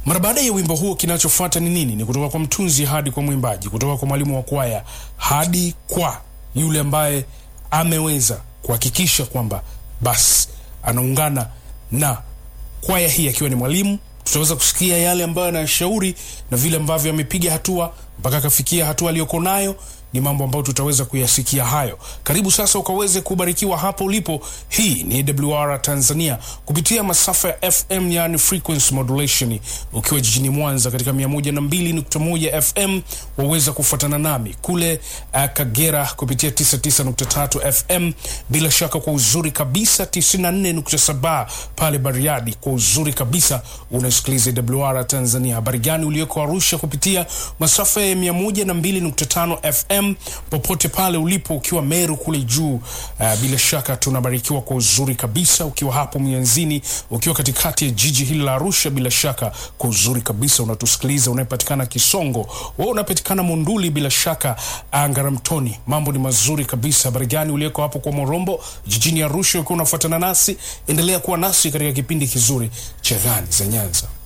Mara baada ya wimbo huo, kinachofuata ni nini? Ni kutoka kwa mtunzi hadi kwa mwimbaji, kutoka kwa mwalimu wa kwaya hadi kwa yule ambaye ameweza kuhakikisha kwamba basi anaungana na kwaya hii akiwa ni mwalimu. Tutaweza kusikia yale ambayo anayashauri na vile ambavyo amepiga hatua mpaka akafikia hatua aliyoko nayo ni mambo ambayo tutaweza kuyasikia hayo. Karibu sasa ukaweze kubarikiwa hapo ulipo. Hii ni AWR Tanzania kupitia masafa ya FM, yani frequency modulation. Ukiwa jijini Mwanza katika 102.1 FM waweza kufuatana nami kule uh, Kagera kupitia 99.3 FM, bila shaka kwa uzuri kabisa 94.7 pale Bariadi kwa uzuri kabisa unasikiliza AWR Tanzania. Habari gani ulioko Arusha kupitia masafa ya 102.5 FM popote pale ulipo, ukiwa Meru kule juu uh, bila shaka tunabarikiwa kwa uzuri kabisa. Ukiwa hapo Mianzini, ukiwa katikati ya jiji hili la Arusha, bila shaka kwa uzuri kabisa unatusikiliza. Unayepatikana Kisongo, wewe unapatikana Monduli, bila shaka Ngaramtoni, mambo ni mazuri kabisa. Habari gani ulioko hapo kwa Morombo jijini Arusha, ukiwa unafuatana nasi, endelea kuwa nasi katika kipindi kizuri cha Gani za Nyanza.